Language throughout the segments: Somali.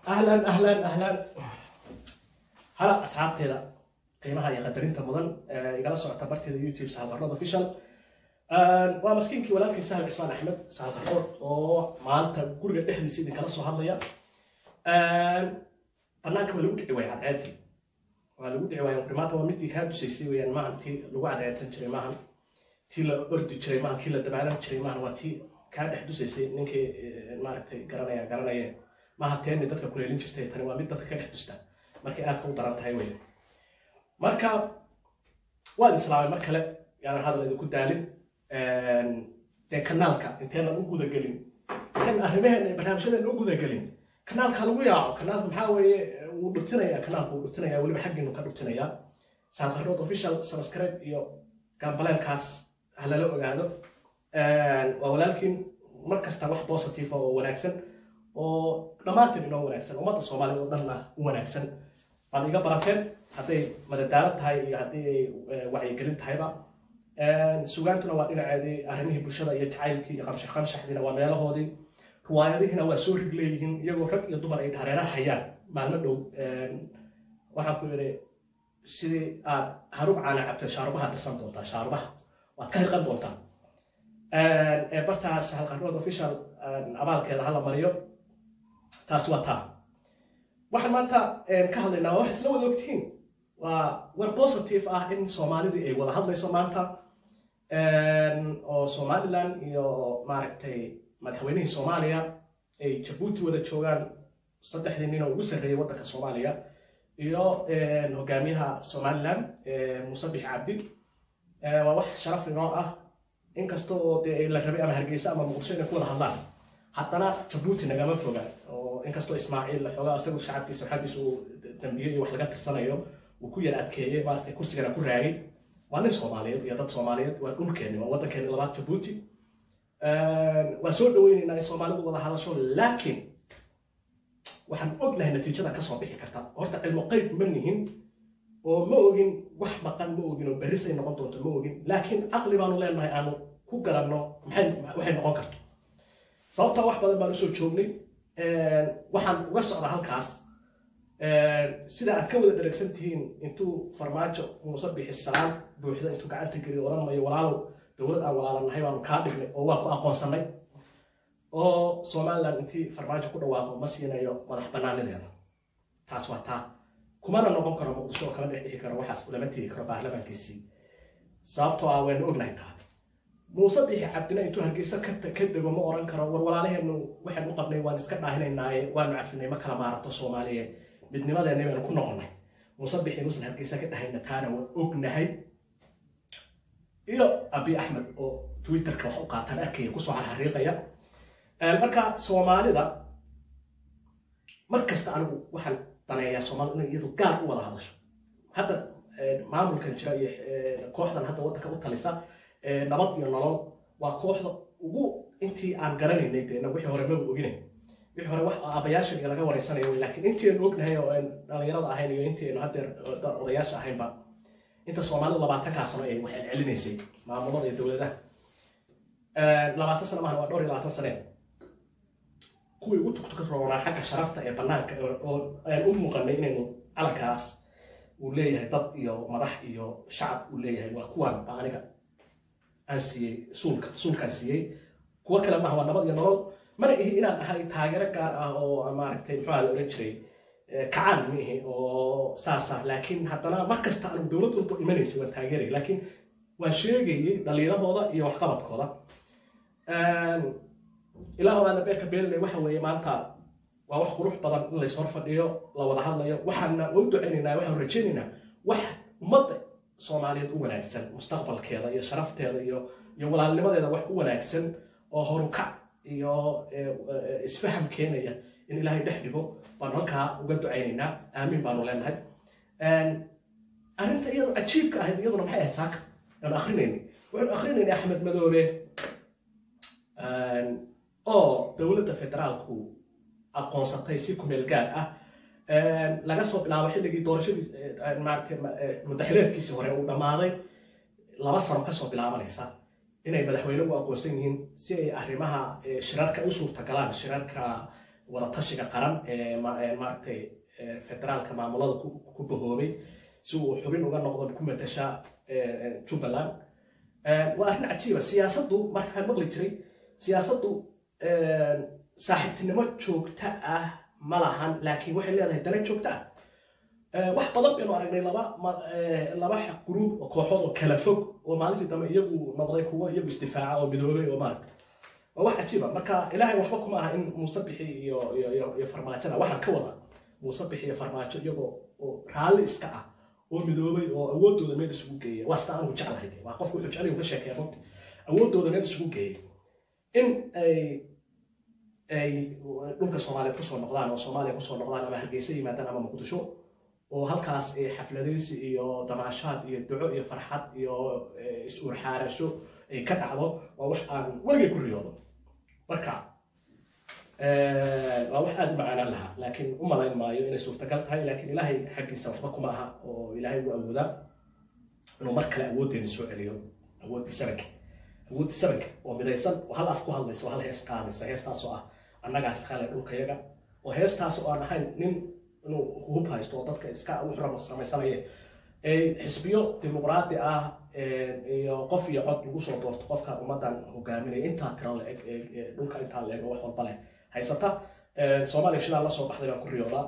ahlan ahlan ahlan hala asxaabteeda qiimaha iyo qadarinta mudan ee igala socota barteeda youtube sahalqarrood official waa maskiinkii walaalkii sahal cismaan axmed sahalqarrood oo maanta guriga dhexdiisa idinkala soo hadlaya banaanka waa lagu dhici waaya cadceedii waa lagu dhici waaya maanta waa midii kaa dusaysay weyaan maahan tii lagu cadceedsan jiray maahan tii la ordi jiray maahan kii la dabaalan jiray maahan waa tii kaa dhex dusaysay ninkii maaragtay garanaya garanaya maaha teeni dadka kuleelin jirtay tani waa mid dadka ka dhex dusta markay aadka u daran tahay wey marka waad islaamay mar kale yaanan hadal idinku daalin dee kanaalka inteenan u gudagelin intaan arrimaheena iyo barnaamijyadeena u gudagelin kanaalka lagu yaaco kanaalka maxaa weeye wuu dhutinaya kanaalka wuu dhutinaya weliba xaggiinu ka dhutinaya saadqarrood official subscribe iyo gambaleelkaas ha lala ogaado waa walaalkiin mar kasta wax positive oo wanaagsan oo dhammaantiin inoo wanaagsan ummadda soomaaliya oo dhanna u wanaagsan baad iga barateen hadday madadaalo tahay iyo haddii ay wacyigelin tahayba sugaantuna waa dhinaceedii arrimihii bulshada iyo jacaylkii iyo qamshax qamshaxdiina waa meelahoodii riwaayadihiina waa soo rig leeyihiin iyagoo rag iyo dumar ay hareeraha hayaan maalmo dhow waxaan ku yidhi sidii aad harub caana cabtay shaarubaha dirsan doontaa shaarubaha waad ka hirqan doontaa ee bartaas halqarrood official abaalkeeda hala mariyo taas waa taa waxaan maanta ka hadlaynaa waa wax isla wada ogtihiin waa war positive ah in soomaalidii ay wada hadlayso maanta oo somaliland iyo maaragtay madaxweynihii soomaaliya ay jabuuti wada joogaan saddexdii nin oo ugu sarreeyay waddanka soomaaliya iyo hogaamiyaha somaliland muuse bix cabdi waa wax sharaf inoo ah inkasta oo dee la rabay ama hargeysa ama muqdisho inay ku wada hadlaan haddana jabuuti nagama foga oo inkastoo ismaaciil xoogaa isagu shacabkiisa xaggiisa uu dambiye iyo wax laga tirsanayo uu ku yar adkeeyey maaragtay kursigana ku raagay waa nin soomaaliyeed iyo dad soomaaliyeed waa dhulkeeni waa waddankeeni labaad jabuuti waa soo dhaweynaynaa in soomaalidu wada hadasho laakiin waxaan ognahay natiijada kasoo bixi karta horta cilmo qeyb ma nihin oo ma ogin wax maqan ma ogin oo berrisay noqon doonto ma ogin laakiin caqli baanu leenahay aanu ku garanno waxay noqon karto sababtaa wax badan baan usoo joognay waxaan uga socdaa halkaas sida aad ka wada dharagsan tihiin intuu farmaajo muuse bixi salaan buuxda intuu gacanta geliyo oran mayo walaalow dowlad aan walaalanahay baanu kaa dhignay oo waa ku aqoonsanay oo somaliland intii farmaajo ku dhawaaqo ma siinayo madax banaanideeda taas waa taa kumana noqon karo muqdisho oo kala dhex dhixi karo waxaas ulama tegi karo baarlamaankiisii sababtoo ah waynu ognahay taa muuse bixi cabdina intuu hargeysa ka dego ma oran karo war walaalaheenu waxaan u qabnay waan iska dhaahinaynaaye waanu cafinay ma kala maarato soomaaliye midnimadeena baynu ku noqonnay muuse bixi inuusan hargeysa ka dhahayna taana waan ognahay iyo abi axmed oo twitterka wax u qaataan arkaya kusoo xariiqaya marka soomaalida mar kasta anigu waxaan daneeyaa soomaalida inay iyadu gaar u wada hadasho hadda maamulkan jira iyo kooxdan hadda waddanka u talisa nabad iyo nolol waa kooxda ugu intii aan garanaynay deena wixii hore maba oginay wixii hore wax aabayaashan iyo laga wareysanayo wey laakiin intii aynu ognahay oo aan dhalinyarada ahayn iyo intii aynu haddeer odayaasha ahaynba inta soomaalida labaatankaa sano ay wax celcelinaysay maamulada iyo dowladaha labaatan sano maahan waa dhowr iyo labaatan sane kuwii ugu tugtuka roonaa xagga sharafta ee banaanka oo aan u muuqanay inaynu calankaas uu leeyahay dad iyo madax iyo shacab uu leeyahay waa kuwan ba aniga aan siiyey suulka suulkaan siiyey kuwo kale maaha waa nabad iyo nolol mana ihi inaan ahay taageero gaar ah oo maaragtay muxuaa la oran jiray kacaan ma ihi oo saasa laakiin haddana mar kasta aanu dowlad walba imanaysay waan taageeraya laakiin waan sheegayey dhalinyarahooda iyo waxqabadkooda ilaahu aana beerka beelilay waxa weeye maanta waa wax qurux badan in lays hor fadhiyo la wada hadlayo waxaana u ducaynaynaa waxaan rajaynaynaa wax ummadda soomaaliyeed u wanaagsan mustaqbalkeeda iyo sharafteeda iyo iyo walaalnimadeeda wax u wanaagsan oo horukac iyo isfaham keenaya in ilaahay dhex dhigo baanu halkaa uga ducaynaynaa aamiin baanu leenahay arrinta iyadu cajiibka ahayd iyaduna maxay ahayd saaka aanu akrinaynay waxaanu akrinaynay axmed madoobe oo dowladda federaalku aqoonsatay si kumeel gaar ah laga soo bilaabo xilligii doorashadii maaragtay mudaxileedkiisii hore uu dhammaaday laba sano kasoo bilaabanaysa inay madaxweyne u aqoonsan yihiin si ay arrimaha shirarka u suurtagalaan shirarka wadatashiga qaran ee maaragtay federaalka maamulada ku bahoobay si uu xubin uga noqdo ku matasha jubbaland waa arrin cajiiba siyaasaddu markaa maqli jiray siyaasaddu saaxiibtinimo joogta ah ma lahan laakiin waxay leedahay dana joogta ah wax badan baynu aragnay laba laba gruub oo kooxood oo kala fog oo maalintii dambe iyagu noqday kuwo iyagu isdifaaca oo midoobay oo maaragtay waa wax cajiiba marka ilaahay waxba kuma aha in muuse bixi iyo iyo iyo farmaajada waxaan ka wada muuse bixi iyo farmaajo iyagoo oo raalli iska ah oo midoobay oo awoodooda meel isugu geeya waa sida anigu jeclahay waa qofku wuxuu jeclay uu ka sheekeeya runti awoodooda meel isugu geeyay in ay ay dhulka soomaaliyeed kusoo noqdaan oo soomaaliya kusoo noqdaan ama hargeysa yimaadaan ama muqdisho oo halkaas xafladaysi iyo damaashaad iyo duco iyo farxad iyo is-uurxaarasho ay ka dhacdo waa wax aan weligay ku riyoodo marka waa wax aada u macaanaan lahaa laakiin u malayn maayo inay suurtagal tahay laakiin ilaahay xaggiisa waxba kuma aha oo ilaahay u awoodaa inuu mar kale awooddeeni soo celiyo awooddii sabanka awooddii sabanka oo midaysan oo hal af ku hadlaysa oo hal hees qaadaysa heestaasoo ah annagaas kale dhulkayaga oo heestaas oo aan ahayn nin inuu hub haysto oo dadka iska wuxuu samaysanaya xisbiyo dimuqraadi ah iyo qof iyo cod lagu soo doorto qofka ummadan hogaaminaya intaa tiro la-eg dhulka intaa la-eg oo wax walba leh haysata soomaaliya shidaa la soo baxday baan ku riyoodaa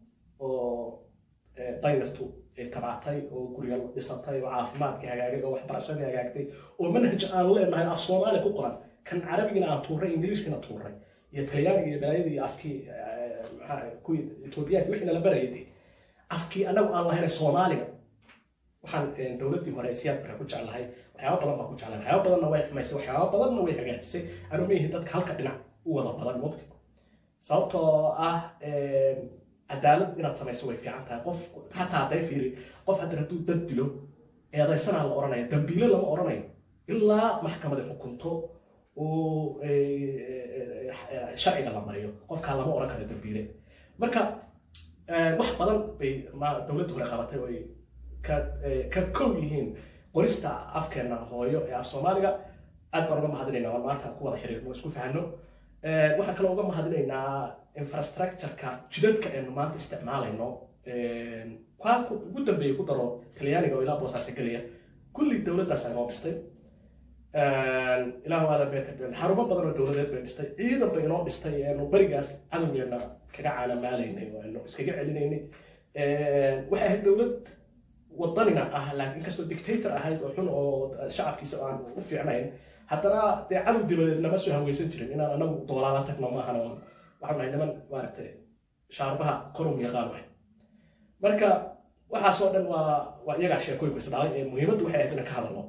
oo danyartu ay tabcatay oo gurya dhisatay oo caafimaadkii hagaagay oo waxbarashadii hagaagtay oo manhaj aan leenahay af soomaaliya ku qoran kan carabigina aan tuuray ingiliishkina tuuray iyo talyaaniga iyo balaayadii iyo afkii kuwii etoobiyaanki wixii nala barayay dee afkii annagu aan lahayn soomaaliga waxaan dowladdii hore siyaad bare ku jeclahay waxyaaba badan baan ku jeclahay waxyaaba badanna way xumaysay waxyaaba badanna way hagaajisay anu ma yihin dadka halka dhinac u wada badan mogti sababtoo ah cadaalad inaad samayso way fiican tahay qof xataa hadday fiiri qof hadda hadduu dad dilo eedaysanaa la odhanaya dambiile lama odhanayo ilaa maxkamadi xukunto oo sharciga la mariyo qofkaa lama odhan karo dambiile marka wax badan bay dowladda hore qabatay oo ay ka kow yihiin qorista afkeena hooyo ee af soomaaliga aad baan uga mahadinaynaa waan maanta ku wada xiriirno isku fahano waxaan kaloo uga mahadinaynaa infrastructureka jidadka aynu maanta isticmaalayno kaa ugu dambeeyay ku daro talyaaniga oo ilaa boosaasa gelaya kulli dowladdaas aynoo dhistay ilaahu aadan bee ka dhigan xarumo badan oo dowladeed bay dhistay ciidan bay inoo dhistay eenu berigaas cadowgeena kaga caanamaalaynay oo aynu iskaga celinaynay waxay ahayd dowlad wadanina ah laakiin inkastoo dictator ahayd oo xun oo shacabkiisa aan u fiicnayn haddana dee cadow dibadeed nama soo haweysan jirin inaan anagu doolaala tagno maahan oo waxaan nahay niman maaragtay shaarubaha korum yaqaan wahay marka waxaasoo dhan waa waa iyagaa sheekooyinku isdhalay ee muhiimaddu waxay ahayd inaan ka hadalno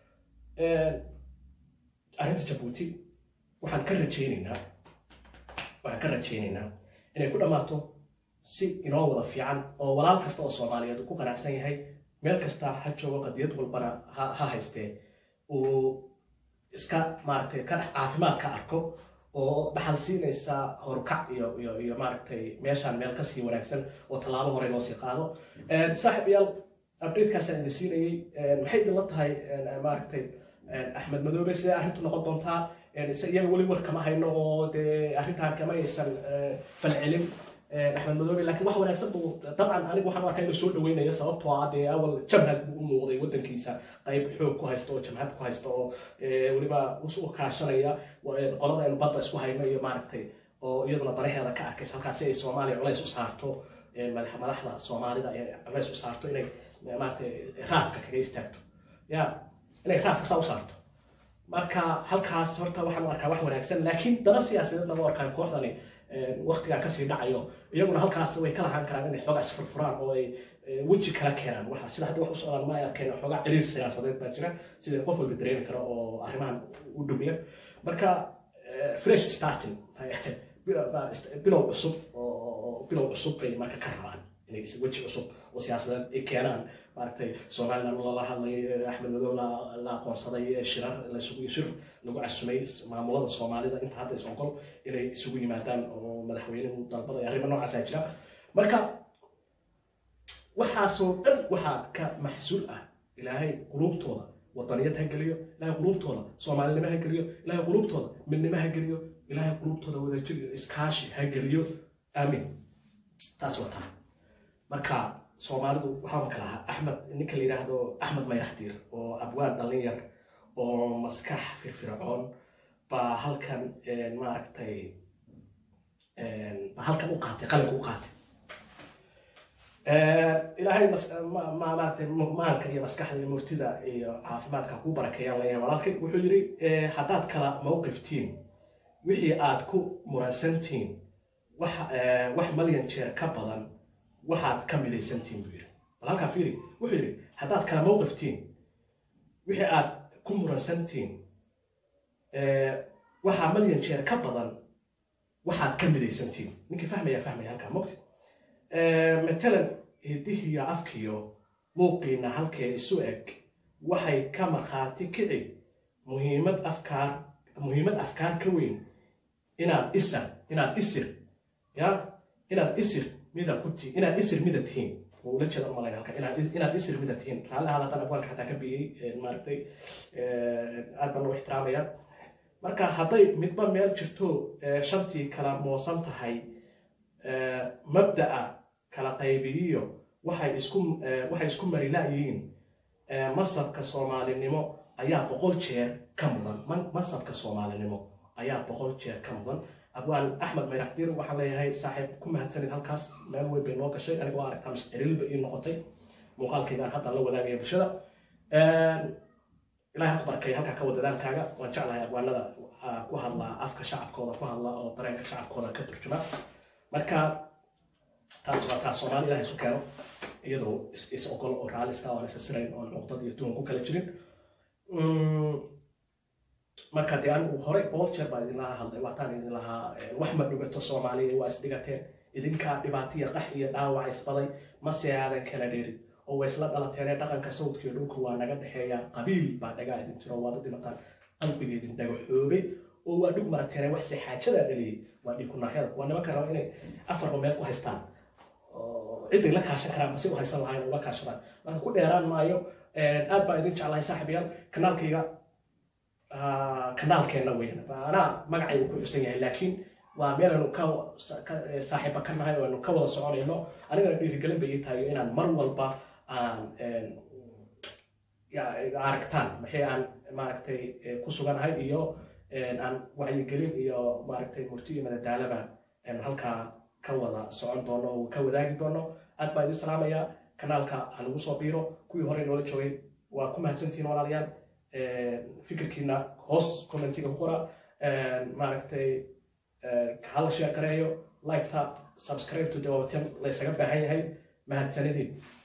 arrinta jabuuti waxaan ka rajaynaynaa waxaan ka rajaynaynaa inay ku dhammaato si inoo wada fiican oo walaal kasta oo soomaaliyeed uu ku qanacsan yahay meel kasta ha joogo qadiyad walbana ha ha haystee uu iska maaragtay ka dhex caafimaad ka arko oo dhaxal siinaysa horukac iyo iyo iyo maaragtay meeshaan meel kasii wanaagsan oo tallaabo hore loo sii qaado saaxib yaal updatekaasaan idin siinayey maxay idinla tahay maaragtay axmed madoobe sidee arrintu noqon doontaa iyaga weli war kama hayno oo dee arrintaa kama aysan falcelin axmed madoobe laakiin wax wanaagsan buu dabcan anigu waxaan arkaa inuu soo dhaweynaya sababtoo ah dee awal jamhad buu u muuqday waddankiisa qayb xoog ku haysta oo jamhad ku haysta oo weliba u kaashanaya qolada aynu badda isku hayno iyo maaragtay oo iyaduna danaheeda ka arkaysa halkaas si ay soomaaliya culays u saarto madaxda soomaalida ay culays u saarto inay maaragtay raafka kaga istaagto ya inay raafka saa u saarto marka halkaas horta waxaan u arkaa wax wanaagsan laakiin dana siyaasadeed lama arkaa kooxdani waktigaa kasii dhacayo iyaguna halkaas way ka lahaan karaan inay xoogaa isfurfuraan oo ay weji kala keenaan waxa sida hadda wax u socdaan ma ay arkeen xoogaa ciriir siyaasadeed baa jira sida qof walba dareemi karo oo arrimahan u dhow leh marka fresh starting bilow cusub oo bilow cusub bay marka ka rabaan inay weji cusub oo siyaasadeed ay keenaan maaragtay somaliland lala hadlay axmed madow la aqoonsaday shirar lasugu shir lagu casumay maamulada soomaalida inta hadda is ogol inay isugu yimaadaan oo madaxweynuhu dalbada arrimo noocaasa jira marka waxaasoo dhan waxaa ka maxsuul ah ilaahay quluubtooda wadaniyad ha geliyo ilaahay quluubtooda soomaalinimo ha geliyo ilaahay quluubtooda midnimo ha geliyo ilaahay qulubtooda wadajir iyo iskaashi ha geliyo aamin taas waa taa marka soomaalidu waxaan kala ahaa axmed ninka la yidhaahdo axmed mayraxdiir oo abwaan dhallin yar oo maskax firfircoon baa halkan maaragtay baa halkan u qaatay qalinka u qaatay ilaahay maaragtay maanka iyo maskaxda iyo murtida iyo caafimaadka ku barakeeyaan leeyahay walaalkay wuxuu yidhi haddaad kala mowqiftiin wixii aad ku muransantiin wax wax malyan jeer ka badan waxaad ka midaysantiin buu yidhi bal halkaa fiiri wuxuu yidhi haddaad kala mowqiftiin wixii aad ku muransantiin waxaa malyan jeer ka badan waxaad ka midaysantiin ninkii fahmaya fahmaya halkaa mogti matalan hidihiyo afkiyo muuqiina halkee isu eg waxay ka markhaati kici muhiimad afkaar muhiimad afkaar ka weyn inaad isar inaad isir ya inaad isir mida ku ti inaad isir mida tihiin wuu ula jeeda umalayna halka inaad inaad isir mida tihiin raalli ahaada haddaan abwaanka xataa ka biyey maaragtay aad baan u ixtiraamayaan marka hadday midba meel jirto shantii kala moosan tahay mabda'a kala qaybiyiyo waxay isku waxay isku marilaayihiin masabka soomaalinimo ayaa boqol jeer ka mudan masabka soomaalinimo ayaa boqol jeer ka mudan abwaan axmed mayraxdiir waxaan leeyahay saaxiib ku mahadsanid halkaas meel weyn bay noo gashay aniga waa aragtaa mascirilba ii noqotay muuqaalkaygaan hadda la wadaagaya bulshada ilahay ha ku barkeeya halkaa ka wada dadaalkaaga waan jeclahay abwaanada ku hadlaa afka shacabkooda ku hadla oo dareenka shacabkooda ka turjuma marka taas waa taa soomaali ilahay isu keeno iyadoo is ogol oo raaliska oo isa sirayn oo nuqdad iyo tuhun ku kala jirin marka dee anigu horey boqol jeer baan idinlaha hadlay waataan idin lahaa wax ma dhugato soomaaliya waa isdhigateen idinkaa dhibaatiya qax iyo dhaawac isbaday mase aadan kala dheerin oo way isla dhalateene dhaqanka sawdka iyo dhulka waa naga dhexeeya qabiil baa dhagaa idin jiro waad u dhimataan qalbiga idin dhagaxoobay oo waa dhug marateene wax se xaajadaa dhaliyey waa dhiikunaahyada waa nimanka raba inay afarba meel ku haystaan ciday la kaashan karaan mase u haysan lahayn ula kaashadaan marka ku dheeraan maayo aad baa idin jeclahay saaxiibayaal kanaalkayga kanaalkeenna weyn anaa magacaygu ku xusan yahay laakiin waa meelanu ka saaxiiba ka nahay oo anu ka wada soconayno anigana dhiirigelin bay ii tahay inaan mar walba aan aragtaan maxay aan maaragtay ku suganahay iyo aan wacyigelin iyo maaragtay murti iyo madadaalaba halkaa ka wada socon doono oo ka wadaagi doono aad baa idin salaamaya kanaalka ha lagu soo biiro kuwii hore noola joogay waa ku mahadsantihiin walaalayaal fikirkiina hoos commentiga ku qora maaragtay hala sheekareeyo liketa subscribe to the laysaga baahan yahay mahadsanidin